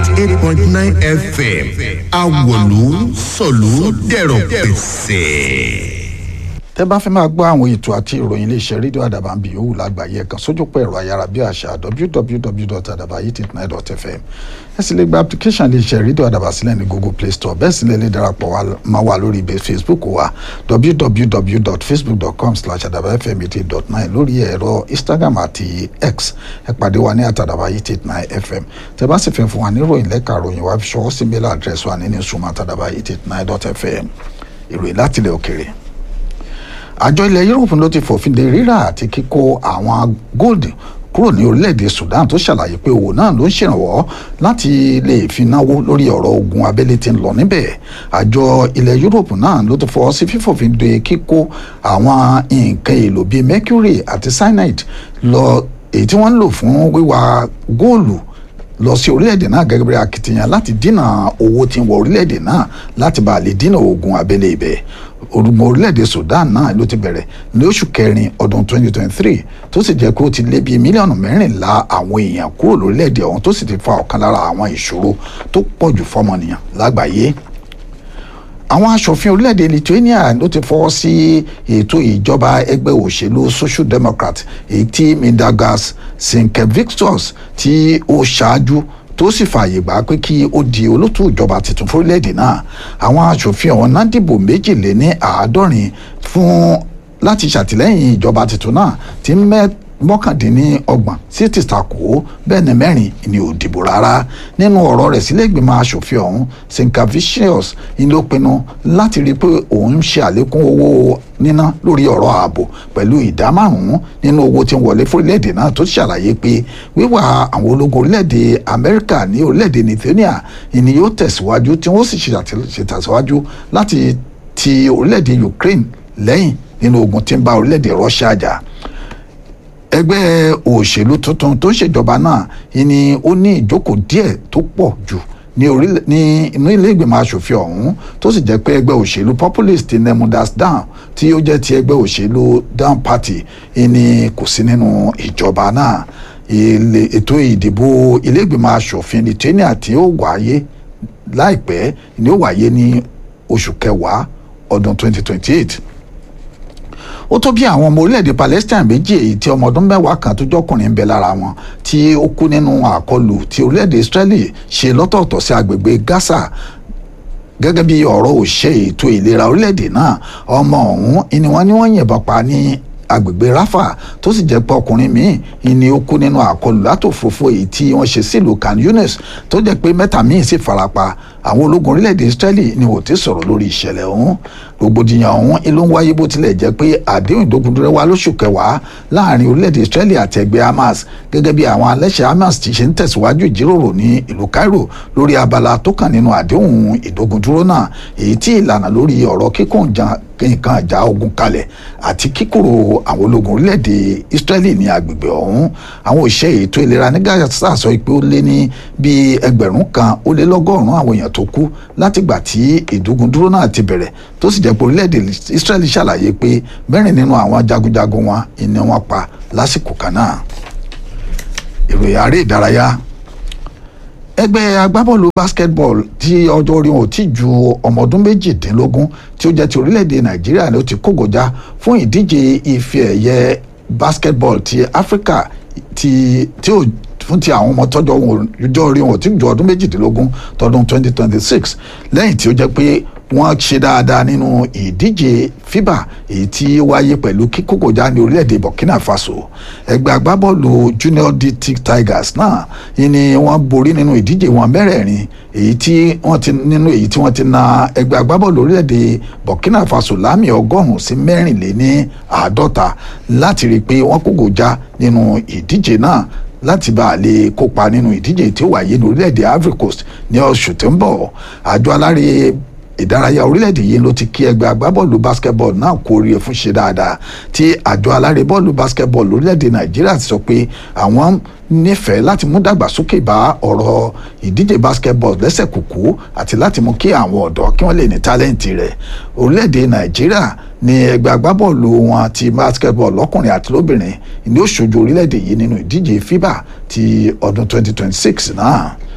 eight point nine fm awolu sọ̀lú dẹ̀rọ̀ pẹ̀sẹ̀ tẹ́ bá fẹ́ máa gbọ́ àwọn ètò àti ìròyìn iléeṣẹ́ rédíò àdàbà ń bì yòówù lágbàáyé kan sójúpọ̀ ẹ̀rọ ayárabíàṣá www.adabayit89.fm ẹ sì lè gba application iléeṣẹ́ rédíò àdàbà sílẹ̀ ní google play store bẹ́ẹ̀ sì lè lè darapọ̀ máa wà lórí ibẹ̀ facebook wa www.facebook.com/adabayitfm88.9 lórí ẹ̀rọ instagram àti x ẹ pàdé wa ní àtàdàbayit89fm tẹ́ bá sì fẹ́ fún wa ní ìròyìn lẹ́ka ìròyìn wa fi ṣọwọ́ sí mail address wa ní newsroom àtàdàbayit89.fm ìròyìn láti ilẹ̀ òkèrè àjọ ilẹ̀ yúròpù ló ti fòfin de rírà àti kíkó àwọn gold kúrò ní orílẹ̀-èdè Sudan tó ṣàlàyé pé owó náà ló ń ṣèrànwọ́ láti lè fi náwó lórí ọ̀rọ̀ ogun abẹ́lé tí ń lọ níbẹ̀ àjọ ilẹ̀ yúròpù náà ló ti fọwọ́ sí fífòfin de kíkó àwọn nǹkan èlò bíi mercury àti cyanide lọ èyí tí wọ́n ń lò fún wíwa góòlù lọ sí orílẹ̀-èdè náà gẹ́gẹ́ bí akitiyan láti dínà owó tí ń wọ orílẹ̀-èdè náà láti bá a lè dínà ogun abẹ́lé ibẹ̀ orúmọ orílẹ̀-èdè Sudan náà ló ti bẹ̀rẹ̀ ní oṣù kẹrin ọdún 2023 tó sì jẹ́ pé ó ti lé bíi mílíọ̀nù mẹ́rìnlá àwọn èèyàn kúrò lórílẹ̀-èdè ọ̀hún tó sì ti fa ọ̀kan lára àwọn ìṣòro tó pọ̀ jù fọ́mọnìyàn lágbàáyé àwọn aṣòfin orílẹ̀-èdè Lithuania ló ti fọwọ́ sí ètò ìjọba ẹgbẹ́ òṣèlú Social Democrat èyí tí Mindaugas Sinkevičius tí ó ṣáájú tó sì fààyè gbà pé kí ó di olótú ìjọba tuntun fórílẹ̀-èdè náà àwọn aṣòfin ọ̀hún náà dìbò méjìléní àádọ́rin fún láti ṣàtìlẹ́yìn ìjọba tuntun náà tí mẹ́ mọ́kàndínlọ́gbọ̀n sí ti takò bẹ́ẹ̀ ni mẹ́rin ni ò dìbò rárá nínú ọ̀rọ̀ rẹ̀ sílẹ̀ ìgbìmọ̀ asòfin ọ̀hún sinkavicius ni ló pinnu láti rí i pé òun ń ṣe àlékún owó níná lórí ọ̀rọ̀ ààbò pẹ̀lú ìdá márùn-ún nínú owó tí ń wọlé fórílẹ̀-èdè náà tó ṣàlàyé pé wíwà àwọn ológun orílẹ̀-èdè amẹ́ríkà ní orílẹ̀-èdè lithuania ni yóò tẹ̀síwájú tí wọ́n sì ṣètàsíwájú láti ti orílẹ̀-èdè ukraine lẹ́yìn nínú ogun tí ń bá orílẹ̀-èdè russia jà ẹgbẹ́ òṣèlú tuntun tó ń ṣèjọba náà ni ó ní ìjókòó díẹ̀ tó pọ̀ jù ní orílẹ̀ ní inú ilé ìgbìmọ̀ asòfin ọ̀hún tó sì jẹ́ pé ẹgbẹ́ òṣèlú populist nemudas down tí ó jẹ́ ti ẹgbẹ́ òṣèlú down party ni kò sí nínú ìjọba náà ètò ìdìbò ilé ìgbìmọ̀ asòfin Lithuania tí ó wáyé láìpẹ́ ni ó wáyé ní oṣù kẹwàá ọdún 2028 ó tó bí àwọn ọmọ orílẹ̀-èdè Palestine méjì èyí tí ọmọ ọdún mẹ́wàá kan tó jọkùnrin ń bẹ lára wọn tí ó kú nínú àkọlù tí orílẹ̀-èdè Israeli ṣe lọ́tọ̀ọ̀tọ̀ sí agbègbè Gaza gẹ́gẹ́ bí ọ̀rọ̀ òṣè ètò ìlera orílẹ̀-èdè náà ọmọ ọ̀hún ni wọ́n ní wọ́n yìnbọn pa ní agbègbè Rafa tó sì jẹ́ pé ọkùnrin míì ni ó kú nínú àkọlù látòfófó èyí tí wọ́n ṣe sílùú Khan Yunis tó jẹ́ pé mẹ́ta míì sì farapa àwọn ológun orílẹ̀-èdè Israeli ni wò ti sọ̀rọ̀ lórí ìṣẹ̀lẹ̀ ọ̀hún rògbòdìyàn ọ̀hún ló ń wáyé bó tilẹ̀ jẹ́ pé àdéhùn ìdógundúrẹ́ wá lóṣù kẹwàá láàrin orílẹ̀-èdè Israeli àti ẹgbẹ́ Hamas gẹ́gẹ́ bí àwọn alẹ́ṣẹ̀ Hamas ti ṣe ń tẹ̀síwájú ìjíròrò ní ìlú Cairo lórí abala tó kàn nínú àdéhùn ìdógundúró náà èyí tí ìlànà lórí ọ̀rọ̀ kíkún nǹkan ìjà ogun kalẹ̀ àti kíkúrò àwọn ológun orílẹ̀-èdè Israeli ní agbègbè ọ̀hún àwọn òṣìṣẹ́ ètò ìlera ní Gaza sọ pé ó lé ní bíi ẹgbẹ̀rún kan ó lé lọ́gọ́rùn-ún àwọn èèyàn tó kú látìgbà tí ìdógundúró náà ti bẹ̀rẹ̀ tó sì jẹ́ pé orílẹ̀-èdè Israeli ṣàlàyé pé mẹ́rin nínú àwọn jagunjagun wọn ìní wọn pa lásìkò kan náà ìròyìn àárẹ̀ ìdárayá ẹgbẹ́ agbábọ́ọ̀lù basketball tí ọjọ́ orí wọn ò tí ju ọmọ ọdún méjìdínlógún tí ó jẹ́ ti orílẹ̀-èdè Nàìjíríà ló ti kógojá fún ìdíje ife ẹ̀yẹ basketball ti Áfíríkà ti tí ò fún ti àwọn ọmọ tọ́jọ́ ọjọ́ orí wọn ò tí ju ọdún méjìdínlógún tọdún 2026 lẹ́yìn tí ó jẹ́ pé wọ́n ṣe dáadáa nínú ìdíje FIBA èyí tí ó wáyé pẹ̀lú kíkókòjá ní orílẹ̀-èdè Burkina Faso ẹgbẹ́ agbábọ́ọ̀lù Junior DT Tigers náà ni wọ́n borí nínú ìdíje wọn mẹ́rẹ̀ẹ̀rin èyí tí wọ́n ti nínú èyí tí wọ́n ti na ẹgbẹ́ agbábọ́ọ̀lù orílẹ̀-èdè Burkina Faso lámì ọgọ́rùn-ún sí mẹ́rìnléní àádọ́ta láti rí i pé wọ́n kókòjá nínú ìdíje náà láti bá a lè kópa nínú ìdíje tí ó wáyé ní orílẹ̀-èdè Ivory Coast ní oṣù tó ń bọ̀ àjọ alárè ìdárayá orílẹ̀-èdè yìí ló ti kí ẹgbẹ́ agbábọ́ọ̀lù basketball náà kú oríire fún ṣe dáadáa tí àjọ alárè bọ́ọ̀lù basketball orílẹ̀-èdè nàìjíríà ti sọ pé àwọn nífẹ̀ẹ́ láti mú dàgbàsókè bá ọ̀rọ̀ ìdíje basketball lẹ́sẹ̀ kúkú àti láti mú kí àwọn ọ̀dọ́ kí wọ́n lè ní tálẹ́ǹtì rẹ̀ orílẹ̀-èdè nàìjíríà ní ẹgbẹ́ agbábọ́ọ̀lù wọn ti basketball lọ́kùnrin àti lóbìnrin ní ó ṣojú orílẹ̀-èdè yìí nínú ìdíje FIBA ti ọdún 2026 náà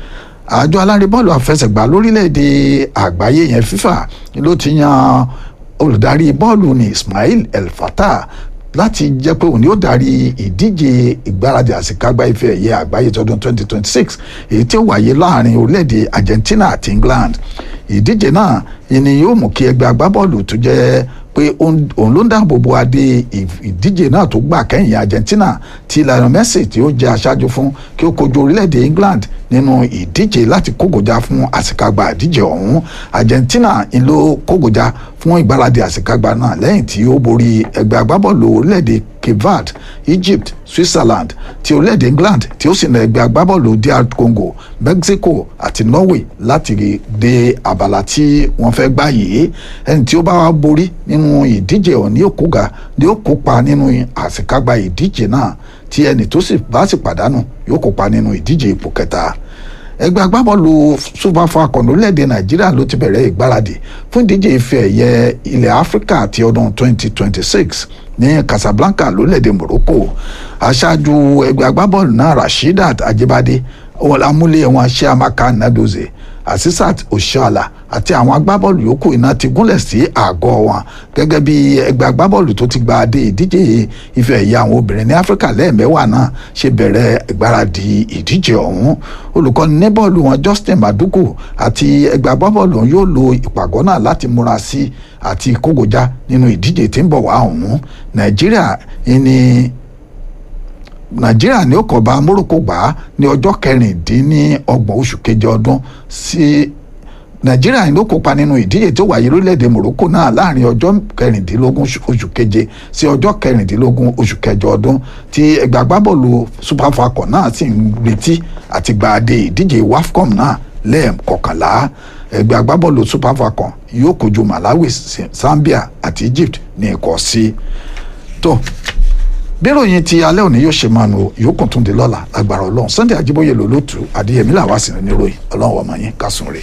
àjọ alárèbọ́ọ̀lù àfẹsẹ̀gbá lórílẹ̀‐èdè àgbáyé yẹn FIFA ló ti yan olùdarí bọ́ọ̀lù ní Ismail El Fattah láti jẹ́ pé òun yóò darí ìdíje ìgbáradì àsìkágbá ife ẹ̀yẹ àgbáyé tọdún 2026 èyí tí ó wáyé láàrin orílẹ̀‐èdè Argentina àti England ìdíje náà ni yóò mú kí ẹgbẹ́ agbábọ́ọ̀lù tó jẹ́ pé òun ló ń dáàbò bo adé ìdíje náà tó gbà kẹ́yìn Argentina tí Lionel Messi tí ó jẹ́ aṣáájú fún kí ó kojú orílẹ̀-èdè England nínú ìdíje láti kógojá fún àsìkágbá ìdíje ọ̀hún Argentina ń ló kógojá fún ìgbáradì àsìkágbá náà lẹ́yìn tí ó borí ẹgbẹ́ agbábọ́ọ̀lù orílẹ̀-èdè Cape Verde Egypt Switzerland ti orílẹ̀-èdè England tí ó sì na ẹgbẹ́ agbábọ́ọ̀lù DR Congo Mexico àti Norway láti dé abala tí wọ́n fẹ́ gbá yìí ẹni tí ó bá wá borí nínú ìdíje ọ̀hún ni ó kóga ni ó kópa nínú àsìkágbá ìdíje náà tí ẹni tó sì bá sì pàdánù yóò kópa nínú ìdíje ipò kẹta ẹgbẹ́ agbábọ́ọ̀lù super falcon orílẹ̀-èdè nàìjíríà ló ti bẹ̀rẹ̀ ìgbáradì fún ìdíje ife ẹ̀yẹ ilẹ̀ áfíríkà ti ọdún 2026 ní casablanca lórílẹ̀-èdè morocco aṣáájú ẹgbẹ́ agbábọ́ọ̀lù náà rasheedat ajibade amúlé wọn ṣe amaka nadoze asisat oshala àti àwọn agbábọ́ọ̀lù yòókù iná ti gúnlẹ̀ sí àgọ́ wọn gẹ́gẹ́ bí ẹgbẹ́ agbábọ́ọ̀lù tó ti gba adé ìdíje ife ẹ̀yẹ àwọn obìnrin ní áfíríkà lẹ́ẹ̀mẹ́wàá náà ṣe bẹ̀rẹ̀ ìgbáradì ìdíje ọ̀hún olùkọ́ni ní bọ́ọ̀lù wọn Justin Madugu àti ẹgbẹ́ agbábọ́ọ̀lù wọn yóò lo ìpàgọ́ náà láti múra sí àti kógojá nínú ìdíje tí ń bọ̀ wá ọ̀hún Nàìjíríà ní nàìjíríà ní ó kọ̀ bá morocco gbà á ní ọjọ́ kẹrìndínlọ́gbọ̀n oṣù keje ọdún sí nàìjíríà ló kópa nínú ìdíje tó wáyé lórílẹ̀‐èdè morocco náà láàrin ọjọ́ kẹrìndínlógún oṣù keje sí ọjọ́ kẹrìndínlógún oṣù kẹjọ ọdún tí ẹgbẹ́ agbábọ́ọ̀lù super falcon náà sì ń retí àti gba adé ìdíje wafcon náà lẹ́ẹ̀kọkànlá ẹgbẹ́ agbábọ́ọ̀lù super falcon yóò kojú malawi zambia àti egypt ní ẹ̀kọ́ sí tó bíròyìn ti alẹ́ òní yóò ṣe máa nu yòókù tún di lọ́la lágbára ọlọ́run sunday ajíbóyè lólótù adéyẹmí làwa sì ní ròyìn ọlọ́run ọmọ yín kásùn rè.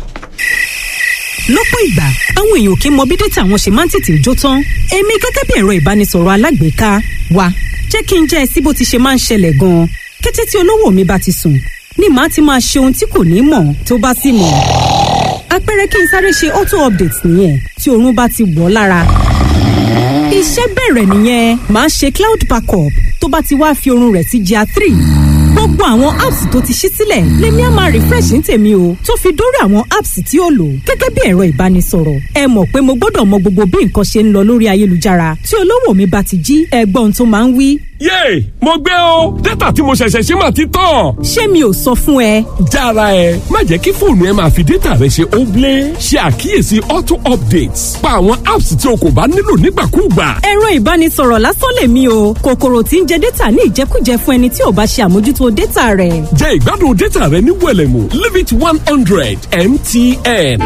lọ́pọ̀ ìgbà àwọn èèyàn kì í mọ bí dátà wọn ṣe máa ń tètè jó tán èmi gẹ́gẹ́ bí ẹ̀rọ ìbánisọ̀rọ̀ alágbèéká wa jẹ́ kí n jẹ́ ẹ sí bó ti ṣe máa ń ṣẹlẹ̀ gan-an kété tí olówó mi bá ti sùn ni màá ti máa ṣe ohun tí kò ní mọ̀ tó bá sì mọ̀ àpẹẹrẹ kí n sáré ṣe auto update nìyẹn tí oorun bá ti wọ̀ lára iṣẹ́ bẹ̀rẹ̀ nìyẹn màá ṣe cloud backup tó bá ti wá fi oorun rẹ̀ sí GIA three gbogbo àwọn apps tó ti ṣí sílẹ̀ lèmi á máa refresh ní tèmi o tó fi dórí àwọn apps tí ó lò gẹ́gẹ́ bí ẹ̀rọ ìbánisọ̀rọ̀ ẹ mọ̀ pé mo gbọ́dọ̀ mọ gbogbo bí nǹkan ṣe ń lọ lórí ayélujára tí olówó mi bá ti jí ẹgbọ́n tó máa ń wí. yéè mo gbé o dátà tí mo ṣẹ̀ṣẹ̀ ṣe máa ti tán. ṣé mi ò sọ fún ẹ. jára ẹ má jẹ́ kí fóònù ẹ máa fi dátà rẹ ṣe óblé ṣe àkíyèsí auto updates pa àwọn apps tí o kò bá nílò nígbàkúùgbà. ẹ̀rọ ìbánisọ̀rọ̀ lásán lèmi o kòkòrò tí ń jẹ dátà ní ìjẹkújẹ fún ẹni tí ò bá ṣe àmójútó dátà rẹ̀. jẹ ìgbádùn dátà rẹ ní wẹlẹmù limit one hundred mtn.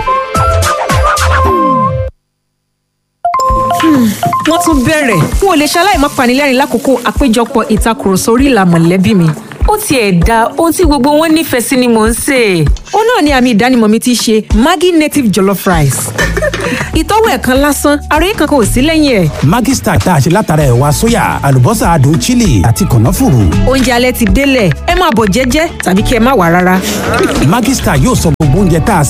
wọ́n tún bẹ̀rẹ̀ n ò lè ṣaláì má panilẹ́rìn lákòókò àpéjọpọ̀ ìtakùrọ̀sọ orí ìlà mọ̀lẹ́bí mi ó tiẹ̀ da ohun tí gbogbo wọn nífẹ̀ẹ́ sí ni mò ń sè é. ó náà ni àmì ìdánimọ̀ mi ti ṣe Maggi native jollof rice. ìtọ́wò ẹ̀kan lásán ara yìí kankan ò sí lẹ́yìn ẹ̀. Maggi star tá a ṣe látara ẹ̀wà sóyà àlùbọ́sà adùn chili àti kànáfùrù. oúnjẹ alẹ́ ti délẹ̀ ẹ máa bọ̀ jẹ́jẹ́ tàbí kí ẹ má wà rárá. Maggi star yóò sọ gbogbo oúnjẹ tá a